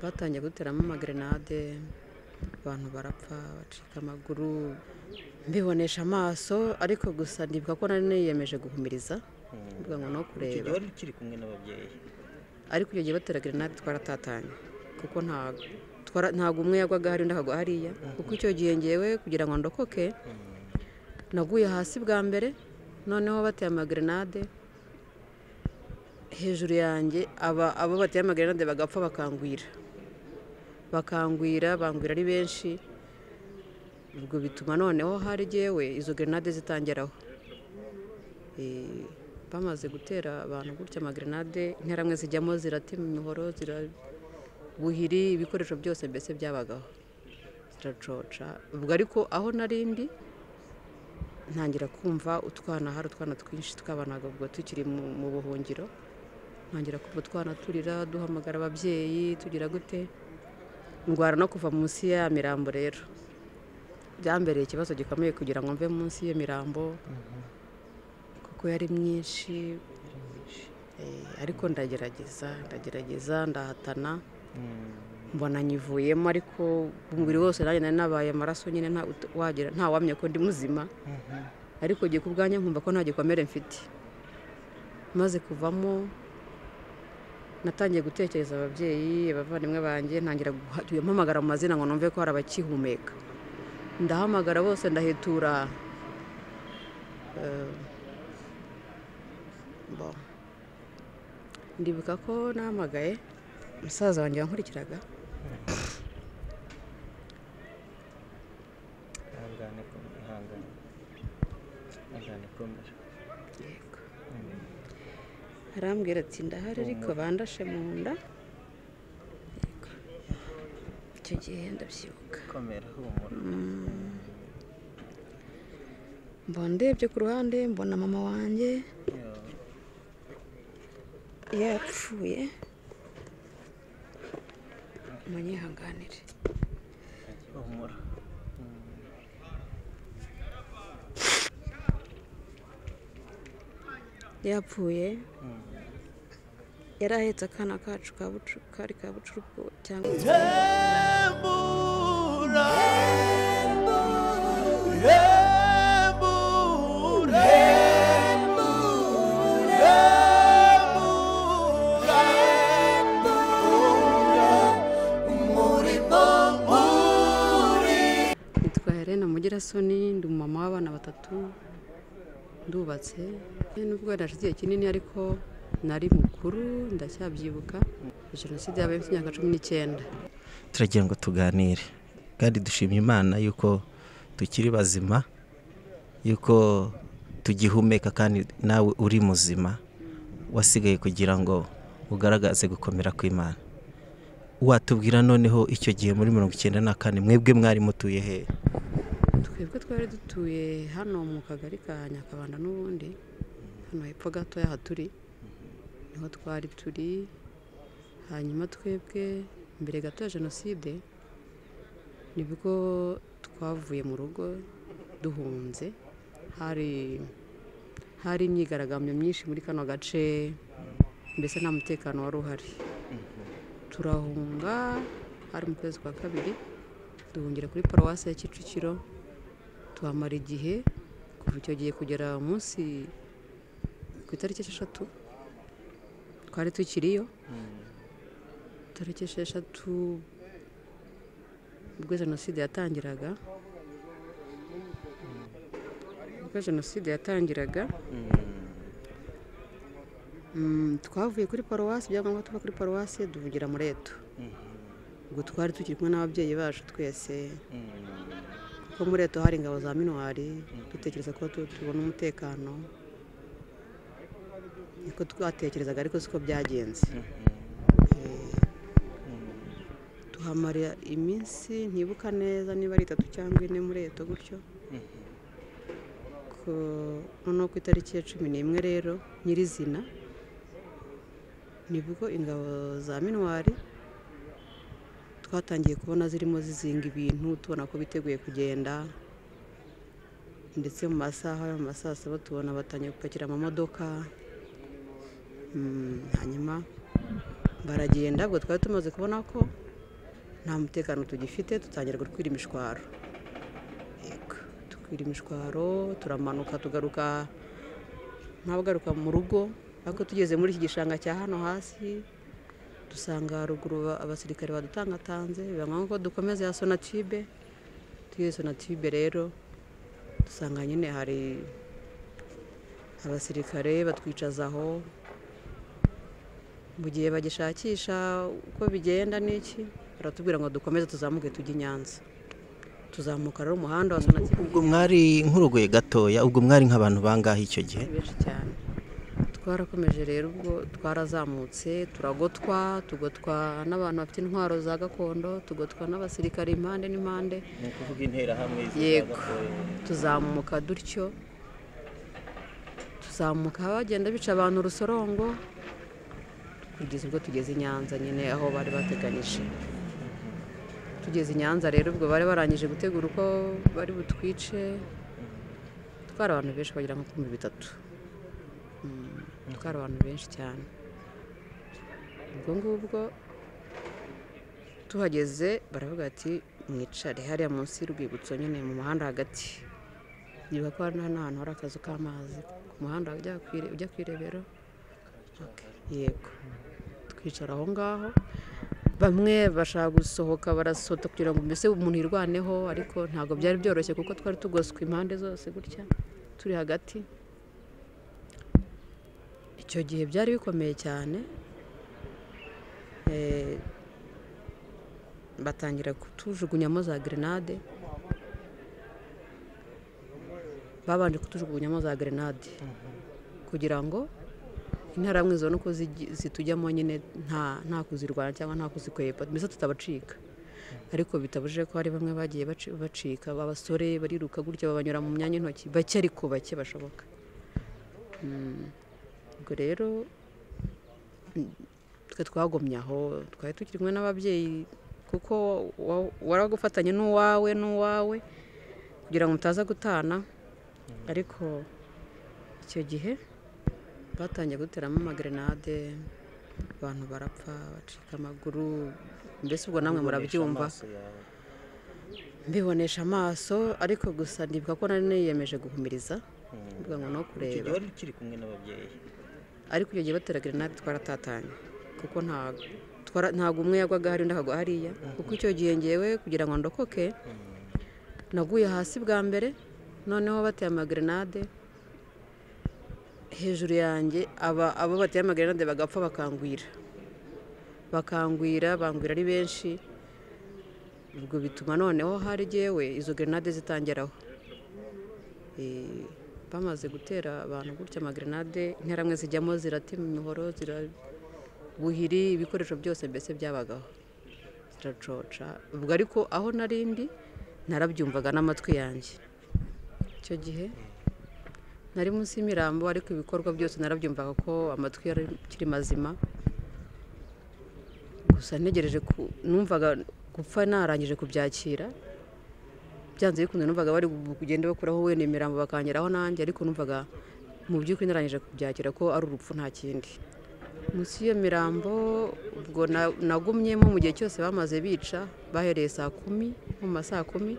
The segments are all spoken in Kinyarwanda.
batangiye kuduteramo amagerenade abantu barapfa bacika amaguru mbibonesha amaso ariko gusa ndibuka ko nari niyemeje guhumiriza mvuga ngo no icyo kureba gihe wari ukiri kumwe n'ababyeyi ariko icyo gihe batera gerenade twaratatanye kuko nta twara- ntabwo umwe yagwaga hariya undi akagwa hariya kuko icyo gihe ngewe kugira ngo ndokoke naguye hasi bwa mbere noneho bateye amagerenade hejuru yanjye aba abo bateye amagerenade bagapfa bakangwira bakangwira bangwira ari benshi ubwo bituma noneho hari jyewe izo gerenade zitangeraho Eh, bamaze gutera abantu gutya amagerenade interamwe zijyamo ziratema imihoro zirabuhiri ibikoresho byose mbese byabagaho ziracoca ubwo ariko aho nari ndi ntangira kumva utwana hari utwana twinshi twabanaga ubwo tukiri mu mu buhungiro ntangira kumva utwana turira duhamagara ababyeyi tugira gute ndwara no kuva munsi ya mirambo rero byambereye ikibazo gikomeye kugira ngo mve munsi y'iyo mirambo kuko yari myinshi Eh, ariko ndagerageza ndagerageza ndahatana mbona nyivuyemo ariko umubiri wose nanjye nari nabaye amaraso nyine nta ut- wagira- ntawamenya ko ndi muzima ariko giye ku bwanjye nkumva ko nta gikomere mfite maze kuvamo natangiye gutekereza ababyeyi abavandimwe banjye ntangira guha- mpamagara mu mazina ngo numve ko hari abakihumeka ndahamagara bose ndahetura Eh, bon. ndibuka ko nahamagaye musaza wanjye wankurikiraga ihangane komera ihangane ihangane komera yego arambwira ati ndahari ariko bandashe mu nda Yego. icyo gihe ndabyibuka komera humura mbona ndebye ku ruhande mbona mama wanjye Yo. yapfuye munyihanganire humura yapfuye yari ahetse akana kacu ka bucu kari ka bucuruko cyangwa Hemura, hemura, hemura, umurimo uri nitwa Helena Mugirasoni ndi umumama w'abana batatu ndubatse nubwo narashize igihe kinini ariko nari mukuru ndacyabyibuka jenoside yabaye mfite imyaka cumi n'icyenda turagira ngo tuganire kandi dushimye imana yuko tukiri bazima yuko tugihumeka kandi nawe uri muzima wasigaye kugira ngo ugaragaze gukomera kw'imana watubwira noneho icyo gihe muri mirongo icyenda na kane mwebwe mwari mutuye hehe twebwe twari dutuye hano mu kagari ka nyakabanda n'ubundi hano hepfo gatoya haturi niho twari turi hanyuma twebwe mbere gato ya jenoside nibwo twavuye mu rugo duhunze hari hari imyigaragambyo myinshi muri kano gace mbese nta mutekano wari uhari turahunga hari mu kwezi kwa kabiri duhungira kuri paruwasi ya kicukiro tuhamara igihe kuva icyo gihe kugera munsi ku itariki esheshatu twari tukiriyo tariki esheshatu ubwo jenoside yatangiraga ubwo jenoside yatangiraga Mm, twavuye kuri paruwasi byangombwa tuva kuri paruwasi duhugira muri etu ubwo twari tukiri kumwe n'ababyeyi bacu twese kuko muri leta hari ingabo za minuwari dutekereza ko tu- tubona umutekano niko twatekerezaga ariko siko byagenze Eh, tuhamara iminsi ntibuka neza niba ari itatu cyangwa ine muri leta gutyo Ku- noneho ku itariki ya cumi n'imwe rero nyirizina nibwo ingabo za minuwari twatangiye kubona zirimo zizinga ibintu tubona ko biteguye kugenda ndetse mu masaha yo mu masaa saba tubona batangiye gupakira amamodoka Mm, hanyuma baragenda ubwo twari tumaze kubona ko nta mutekano tugifite dutangira gutwira imishwaro yego dukwira imishwaro turamanuka tugaruka ntabwo mu rugo ariko tugeze muri iki gishanga cya hano hasi dusanga ruguru abasirikare badutangatanze biba ngombwa ko dukomeza ya sonatibe tugiye sonatibe rero dusanga nyine hari abasirikare batwicaza aho mu gihe bagishakisha uko bigenda n'iki baratubwira ngo dukomeze tuzamuke tujye i nyanza tuzamuka rero umuhanda wa sonatibe ubwo mwari nk'urugoye gatoya ubwo mwari nk'abantu bangahe icyo gihe benshi cyane twarakomeje rero ubwo twarazamutse turagotwa tugotwa n'abantu bafite intwaro za gakondo tugotwa n'abasirikare impande n'impande ni ukuvuga interahamwe yego tuzamuka dutyo tuzamuka bagenda bica abantu urusorongo kugeza ubwo tugeze i nyanza nyine aho bari bateganyije tugeze i nyanza rero ubwo bari barangije gutegura uko bari butwice twari abantu benshi bagera nko kuri bitatu Mm, twari abantu benshi cyane ubwo ngubwo tuhageze baravuga ati mwicare hariya munsi y'urwibutso nyine mu muhanda hagati niba ko hano ni ahantu hari akazu k'amazi ku muhanda ujya ku ire- ujya ku irebero Okay, yego twicara aho ngaho bamwe bashaka gusohoka barasohoka kugira ngo mbese umuntu yirwaneho ariko ntabwo byari byoroshye kuko twari tugoswe impande zose gutya turi hagati icyo gihe byari bikomeye cyane Eh, batangira kutujugunyamo za gerenade babanje kutujugunyamo za gerenade kugira ngo interahamwe zibone uko zigi- zitujyamo nyine nta nta kuzirwanya cyangwa nta kuzikwepa mbese tutabacika ariko bitabujije ko hari bamwe bagiye baci- bacika abasore bariruka gutya babanyura mu myanya y'intoki bake ariko bake bashoboka ubwo rero mm, twe twagomye aho twari tukiri kumwe n'ababyeyi kuko wa- waragufatanye n'uwawe n'uwawe kugira ngo mutaza gutana ariko icyo gihe batangiye guteramo amagerenade abantu barapfa bacika amaguru mbese ubwo namwe murabyumva mbibonesha amaso ariko gusa ndibuka ko nari niyemeje guhumiriza mvuga ngo no kureba wari ukiri kumwe n'ababyeyi ariko iyo gihe batera gerenade twaratatanye kuko nta twara- ntabwo umwe yagwaga hari undi akagwa hariya kuko icyo gihe ngewe kugira ngo ndokoke naguye hasi bwa mbere noneho bateye amagerenade hejuru yanjye aba abo bateye amagerenade bagapfa bakangwira bakangwira bangwira ari benshi ubwo bituma noneho hari jyewe izo gerenade zitangeraho Eh, bamaze gutera abantu gutya amagerenade interamwe zijyamo ziratima imihoro zirabuhiri ibikoresho byose mbese byabagaho ziracoca ubwo ariko aho nari ndi narabyumvaga n'amatwi yanjye icyo gihe nari munsi y'imirambo ariko ibikorwa byose narabyumvaga ko amatwi yari akiri mazima gusa ntegereje ku numvaga gupfa narangije kubyakira byanze bikunze numvaga bari kugenda bakuraho wenda imirambo bakangeraho nanjye ariko numvaga mu by'ukuri narangije kubyakira ko ari urupfu nta kindi munsi y'iyo mirambo ubwo na- nagumyemo mu gihe cyose bamaze bica bahereye saa kumi nko mu ma saa kumi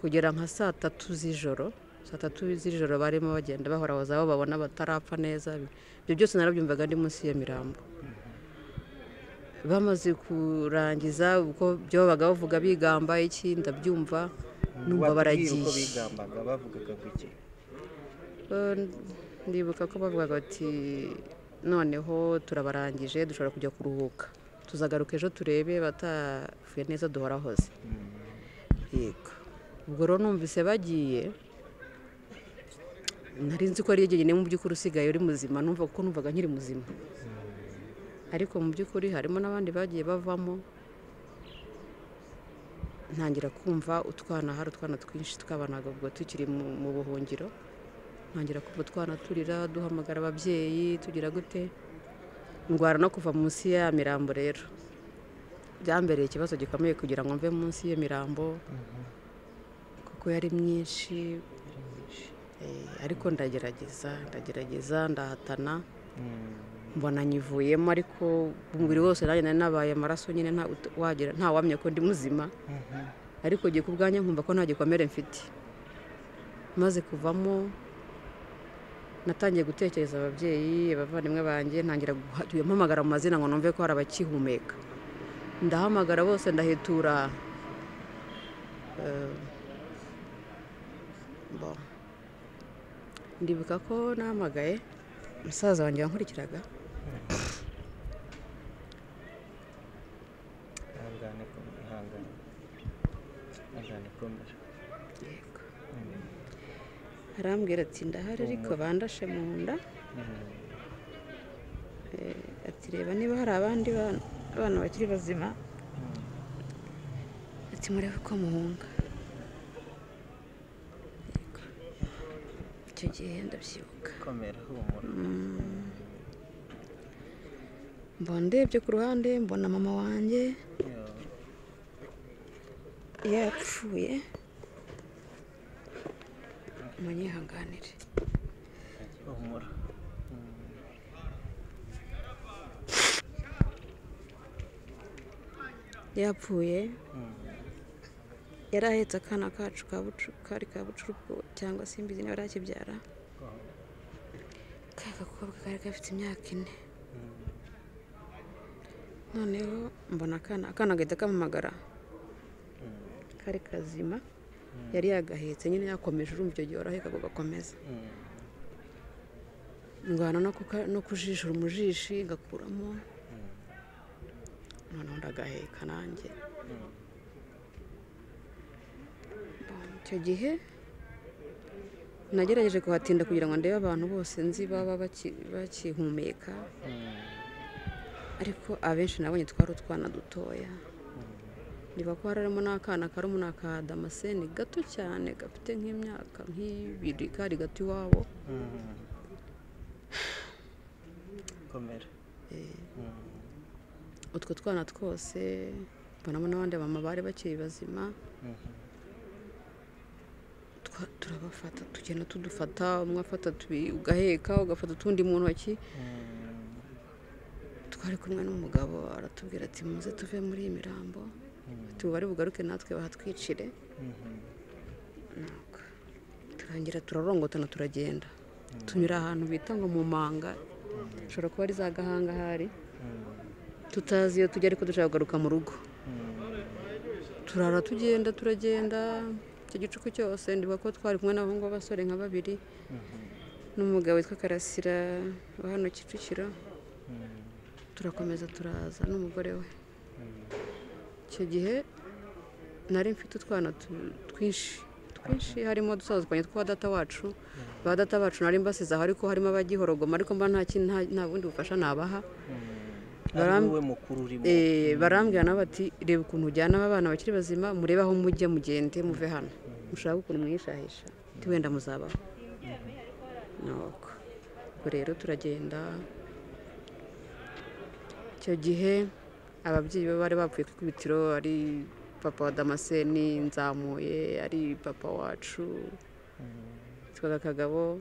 kugera nka saa tatu z'ijoro saa tatu z'ijoro barimo bagenda bahorahoza aho babona batarapfa neza ibyo byose narabyumvaga ndi munsi y'iyo mirambo bamaze kurangiza ubwo byo babaga bavuga bigamba iki ndabyumva numva baragiye bigambaga bavugaga kuki Eh, ndibuka ko bavugaga bati noneho turabarangije dushobora kujya kuruhuka tuzagaruka ejo turebe batavuye neza duhorahoze yego ubwo rero numvise bagiye nari nzi ko ari jyenyine mu by'ukuri usigaye uri muzima numva kuko numvaga nkiri muzima ariko mu by'ukuri harimo n'abandi bagiye bavamo ntangira kumva utwana hari utwana twinshi twabanaga ubwo tukiri mu mu buhungiro ntangira kuva utwana turira duhamagara ababyeyi tugira gute ndwara no kuva munsi ya mirambo rero byambereye ikibazo gikomeye kugira ngo mve munsi y'iyo mirambo kuko yari myinshi Eh, ariko ndagerageza ndagerageza ndahatana mbona nyivuyemo ariko umubiri wose nanjye nari nabaye amaraso nyine nta ut- wagira ntawamenya ko ndi muzima ariko ngiye ku bwanjye nkumva ko nta gikomere mfite maze kuvamo natangiye gutekereza ababyeyi abavandimwe banjye ntangira guha- mpamagara mu mazina ngo numve ko hari abakihumeka ndahamagara bose ndahetura eh, bon. ndibuka ko nahamagaye musaza wanjye wankurikiraga yego arambwira ati ndahari ariko bandashe mu nda Eh, ati reba niba hari abandi bana- abana bakiri bazima ati murebe ko muhunga Yego. icyo gihe ndabyibuka mbona ndebye ku ruhande mbona mama wanjye yapfuye munyihanganire yapfuye yari ahetse akana kacu ka bucu kari ka bucuruko cyangwa se imbizi niba arakibyara ka gakobwa kari gafite imyaka ine noneho mbona akana akana gahita kamamagara kari kazima yari yagahetse nyine yakomeje urumva icyo gihe waraheka ngo gakomeze ndwana no kuka- no kujishura umujishi ngakuramo noneho ndagaheka nanjye Bon, icyo gihe nagerageje kuhatinda kugira ngo ndebe abantu bose nzi baba baki- bakihumeka ariko abenshi nabonye twari utwana dutoya niba ko harimo n'akana karimo n'aka damascene gato cyane gafite nk'imyaka nk'ibiri kari gato iwabo utwo twana twose mbonamo n'abandi mama bari bakiri bazima twa- turabafata tugenda tudufata umwe afata tubiri ugaheka ugafata utundi mu ntoki twari kumwe n'umugabo aratubwira ati muze tuve muri iyi mirambo tubari bugaruke natwe bahatwicire Nuko turangira turarongotana turagenda tunyura ahantu bita ngo mu manga ushobora kuba ari za gahanga ahari tutazi iyo tujya ariko dushaka kugaruka mu rugo turara tugenda turagenda icyo gicuku cyose ndibuka ko twari kumwe n'abahungu b'abasore nka babiri n'umugabo witwa karasira wa hano kicukiro turakomeza turaza n'umugore we icyo gihe nari mfite utwana tu- twinshi twinshi harimo dusazwanye twa data wacu ba data bacu nari mbasizaho ariko harimo abagihorogoma ariko mba nta kin- nta- nta bundi bufasha nabaha Baram- Eh, barambwira nabo bati reba ukuntu ujyana aba bana bakiri bazima murebe aho mujya mugende muve hano mushaka ukuntu mwihishahisha ati wenda muzabaho nuko ubwo rero turagenda icyo gihe ababyeyi be bari bapfuye ku ikubitiro ari papa wa damascene nzamuye ari papa wacu yitwaga kagabo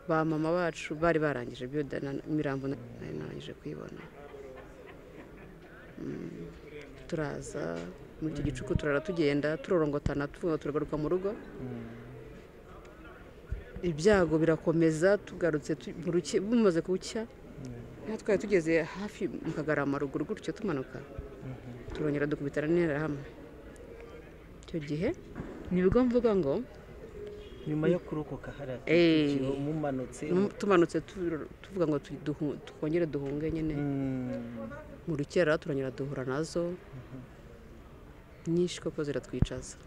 ba mama bacu bari barangije biyode mirambo na- nari narangije kuyibona turaza muri icyo gicuku turara tugenda turorongotana tuvuga turagaruka mu rugo ibyago birakomeza tugarutse tu- buruke- bumaze gucya aho twari tugeze hafi mu kagarama ruguru gutyo tumanuka turongera dukubitana n'intera hamwe icyo gihe nibwo mvuga ngo nyuma yo kurokoka hariya Eh. Kicukiro, mumanutse mu- tumanutse tu- tuvuga ngo tu- duhu- twongere duhunge nyine Mm. mu rukera turongera duhura nazo nyinshi koko ziratwicaza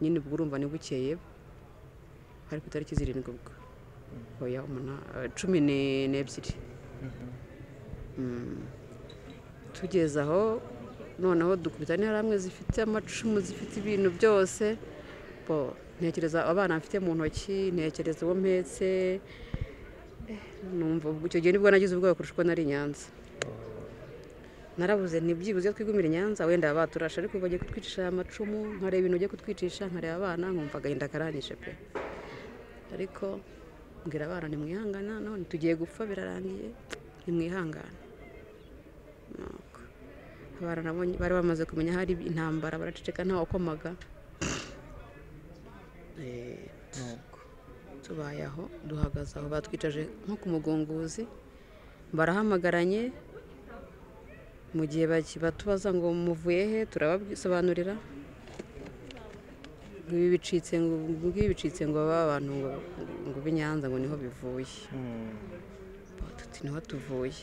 nyine ubwo urumva ni bukeye hari ku itariki zirindwi ubwo oya umuna- eh, cumi ne- n'ebyiri Mm. tugeze aho noneho dukubita hamwe zifite amacumu zifite ibintu byose bo ntekereza abana mfite mu ntoki ntekereza uwo mpetse Eh, numva ubwo- icyo gihe nibwo nagize ubwoba kurusha uko nari i nyanza narabuze ntibyibuze iyo twigumira i nyanza wenda baturasha ariko bagiye kutwicisha amacumu nkareba ibintu bagiye kutwicisha nkareba abana nkumva agahinda karanyishe pe ariko mbwira abana ntimwihangana none tugiye gupfa birarangiye nimwihangane Nuko. Baranabonye- bari bamaze kumenya hari intambara baraceceka ntawe wakomaga Eh, nuko tubaye aho duhagaze aho batwicaje nko ku mugunguzi barahamagaranye mu gihe baki- batubaza ngo muvuye he turabasobanurira ngo ibi bicitse ngo ngibi bicitse ngo baba abantu ngo ngo b'inyanza ngo niho bivuye tuti niho tuvuye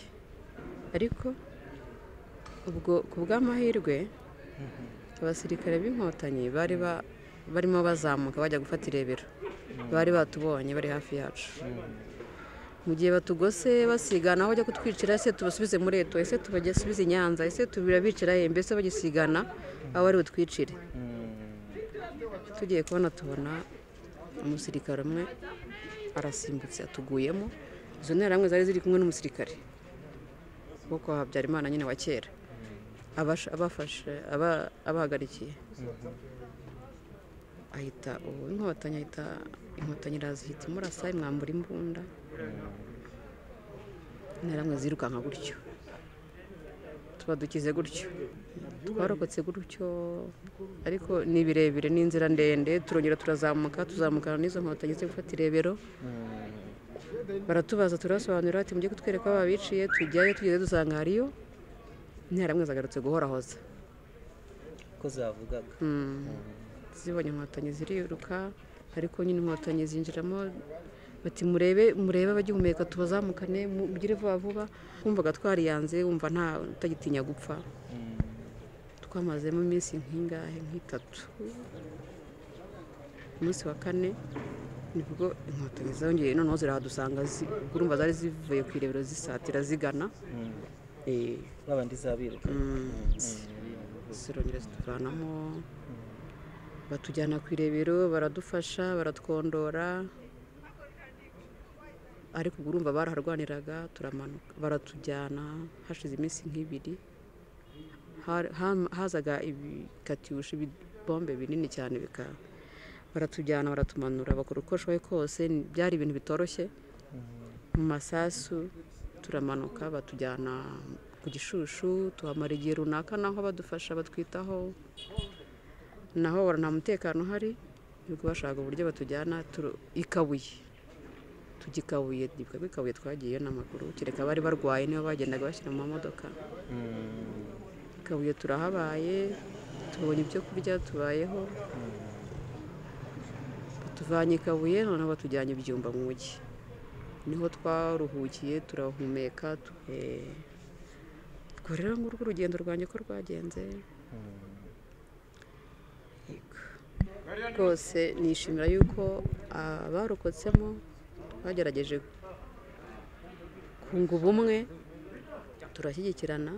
ariko ubwo ku bw'amahirwe abasirikare b'inkotanyi bari ba- barimo bazamuka bajya gufata irebero bari batubonye bari hafi yacu mu gihe batugose basigana aho bajya kutwicira ese tubasubize muri eto ese tubasubize i nyanza ese tubirabicira he mbese bagisigana aho bari butwicire tugiye kubona tubona umusirikare umwe arasimbutse atuguyemo izo nterahamwe zari ziri kumwe n'umusirikare wo kwa habyarimana nyine wa kera abasha- abafashe aba- abahagarikiye ahita ubu inkotanyi ahita inkotanyi iraza ihita imurasa imwambura imbunda interahamwe zirukanka gutyo tuba dukize gutyo twarokotse gutyo ariko ni birebire ni inzira ndende turongera turazamuka tuzamukana n'izo nkotanyi zo gufata irebero baratubaza turabasobanurira ati mujye kutwereka aho babiciye tujyayo tugeze dusanga hariyo interahamwe zagarutse guhorahoza ko zavugaga zibonye inkotanyi ziriruka ariko nyine inkotanyi zinjiramo bati murebe murebe abagihumeka tubazamukane mugire vuba vuba wumvaga twariyanze wumva nta utagitinya gupfa twamazemo iminsi nk'ingahe nk'itatu umunsi wa kane nibwo inkotanyi zongeye noneho zirahadusanga zi- ubwo urumva zari zivuye ku irebero zisatira zigana Eh, babandi zabiruka zirongera zituvanamo batujyana ku irebero baradufasha baratwondora ariko ubwo urumva baraharwaniraga turamanuka baratujyana hashize iminsi nk'ibiri Har- ham- hazaga ibikatiyushi ibibombe binini cyane bika baratujyana baratumanura bakora uko bashoboye kose ni- byari ibintu bitoroshye mu masasu turamanuka batujyana ku gishushu tuhamara igihe runaka naho badufasha batwitaho naho wabona nta mutekano uhari nibwo bashaka uburyo batujyana turu- i kabuye tujya i kabuye nibwo i kabuye twagiyeyo n'amaguru kereka abari barwaye nibo bagendaga bashyira mu mamodoka i kabuye turahabaye tubonye ibyo kurya tubayeho batuvanye i kabuye noneho batujyanye ibyumba mu mujyi niho twaruhukiye turahumeka tu- eh, ubwo rero ngurwo urugendo rwanjye ko rwagenze Yego. rwose nishimira yuko abarokotsemo bagerageje kunga ubumwe turashyigikirana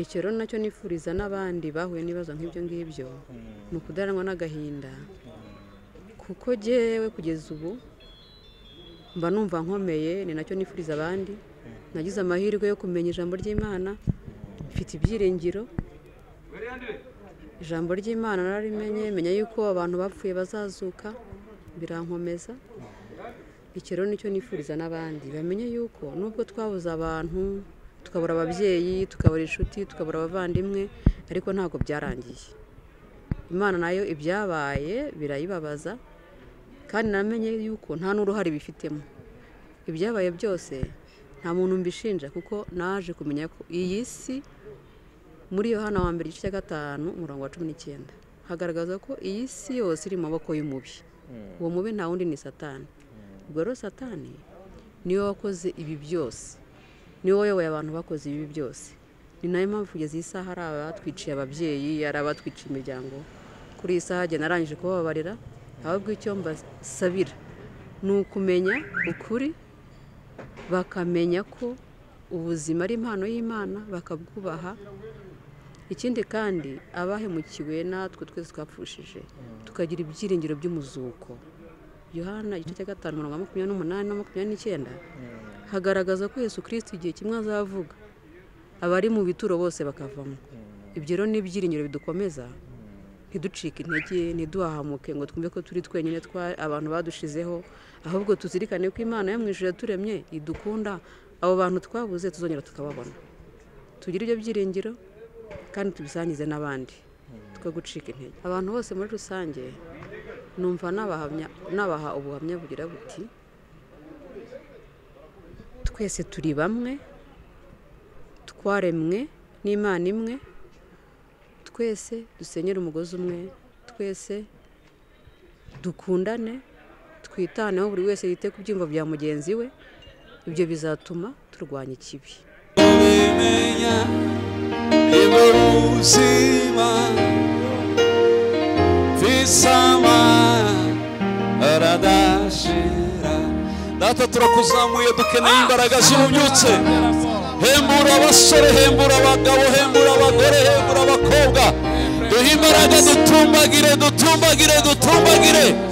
icyo rero nacyo nifuriza n'abandi bahuye n'ibibazo nk'ibyo ngibyo ni ukudaranwa n'agahinda kuko jyewe kugeza ubu mba numva nkomeye ni nacyo nifuriza abandi nagize amahirwe yo kumenya ijambo ry'imana mfite ibyiringiro ijambo ry'imana narimenye menya yuko abantu bapfuye bazazuka birankomeza icyo rero nicyo nifuriza n'abandi bamenye yuko nubwo twabuze abantu tukabura ababyeyi tukabura inshuti tukabura abavandimwe ariko ntabwo byarangiye imana nayo ibyabaye birayibabaza kandi namenye yuko nta n'uruhare bifitemo ibyabaye byose nta muntu mbishinja kuko naje kumenya ko iyi si muri yohana wa mbere igice cya gatanu umurongo wa cumi n'icyenda hagaragaza ko iyi si yose iri mu maboko y'umubi uwo mubi nta wundi ni satani ubwo rero satani niwe wakoze ibi byose niwe wayoboye abantu bakoze ibi byose ni nayo mpamvu kugeza iyi saha hari abatwiciye ababyeyi hari abatwiciye imiryango kuri iyi saha igihe narangije kubabarira ahubwo icyo mbasabira ni ukumenya ukuri bakamenya ko ubuzima ari impano y'imana bakabwubaha ikindi kandi abahemukiwe natwe twese twapfushije tukagira ibyiringiro by'umuzuko yohana igice cya gatanu mirongo ine na makumyabiri n'umunani na makumyabiri n'icyenda hagaragaza ko yesu kirisiti igihe kimwe azavuga abari mu bituro bose bakavamo ibyo rero ni ibyiringiro bidukomeza ntiducike intege ntiduhahamuke ngo twumve ko turi twenyine twa abantu badushizeho ahubwo tuzirikane ko imana yo mu ijuru yaturemye idukunda abo bantu twabuze tuzongera tukababona tugire ibyo byiringiro kandi tubisangize n'abandi twe gucika intege abantu bose muri rusange numva nabahamya nabaha ubuhamya bugira buti twese turi bamwe twaremwe n'imana imwe twese dusenyere umugozi umwe twese dukundane twitaneho buri wese yite ku byiyumvo bya mugenzi we ibyo bizatuma turwanya ikibi ubimenya nibwo buzima visama aradashira data turakuzamuye dukeneye imbaraga zibubyutse hembura abasore hembura abagabo hembura abagore hembura abakobwa duhe imbaraga dutumbagire dutumbagire dutumbagire